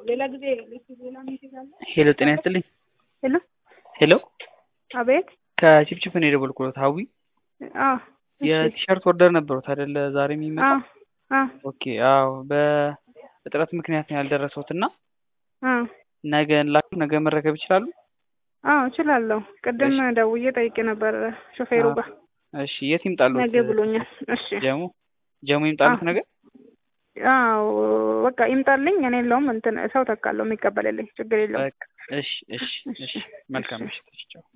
ሌላ ጊዜ ሌላ ሜሴጅ አለ። ሄሎ ጤና ይስጥልኝ። ሄሎ ሄሎ አቤት። ከቺፕቺፕ ነው የደወልኩት። ሀዊ አዎ የቲሸርት ኦርደር ነበሩት አይደለ? ዛሬ የሚመጣ አዎ አዎ ኦኬ። አዎ በእጥረት ምክንያት ነው ያልደረሰውት እና አዎ ነገ ላኩ ነገ መረከብ ይችላሉ? አዎ እችላለሁ። ቅድም ደውዬ ጠይቄ ነበር ሾፌሩ ጋር እሺ የት ይምጣሉት? ነገ ብሎኛል። እሺ ጀሙ ጀሙ ይምጣሉት ነገ? አዎ በቃ ይምጣልኝ። እኔ የለውም እንትን ሰው ተካለው የሚቀበልልኝ ችግር የለውም። በቃ እሺ እሺ እሺ መልካም ምሽት። ቻው